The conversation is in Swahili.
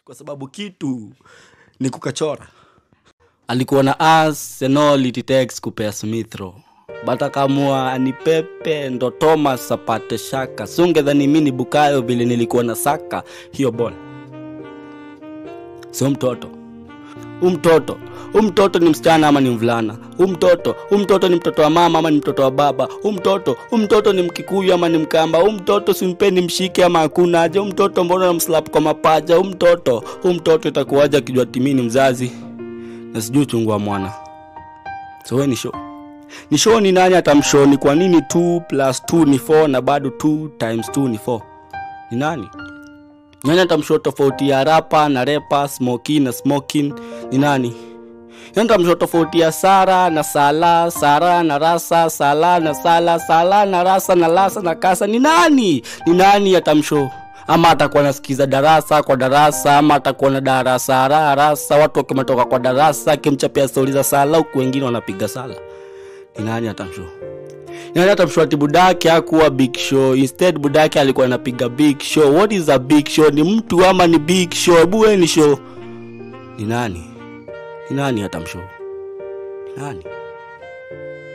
kwa sababu kitu ni kukachora alikuwa na as and all it takes kupea smithro but akamua anipepe ndo thomas apate shaka sungedhani mi ni bukayo vile nilikuwa na saka hiyo bol sio mtoto huu mtoto huu mtoto ni msichana ama ni mvulana huu mtoto huu mtoto ni mtoto wa mama ama ni mtoto wa baba huu mtoto huu mtoto ni mkikuyu ama ni mkamba huu mtoto simpeni mshike ama hakuna aje huu mtoto mbona namslap kwa mapaja huu mtoto huu mtoto itakuwaje akijua timi ni mzazi na sijui uchungu wa mwana so we ni show ni show ni nani atamshow ni kwa nini 2 plus 2 ni 4 na bado 2 times 2 ni 4 ni nani nani atamshow tofauti ya rapa na repa smoky na smoking ni nani nani atamshow tofauti ya sara na sala sara na rasa sala na sala sala na rasa na lasa na kasa ni nani ni nani atamshow ama atakuwa nasikiza darasa kwa darasa ama atakuwa na darasa rarasa watu wakimetoka kwa darasa akimchapia stori za sala huku wengine wanapiga sala ni nani atamshow nani atamshow ati budake akuwa big show instead budake alikuwa anapiga big show what is a big show ni mtu ama ni big show hebu we ni show ni nani ni nani atamshow ni nani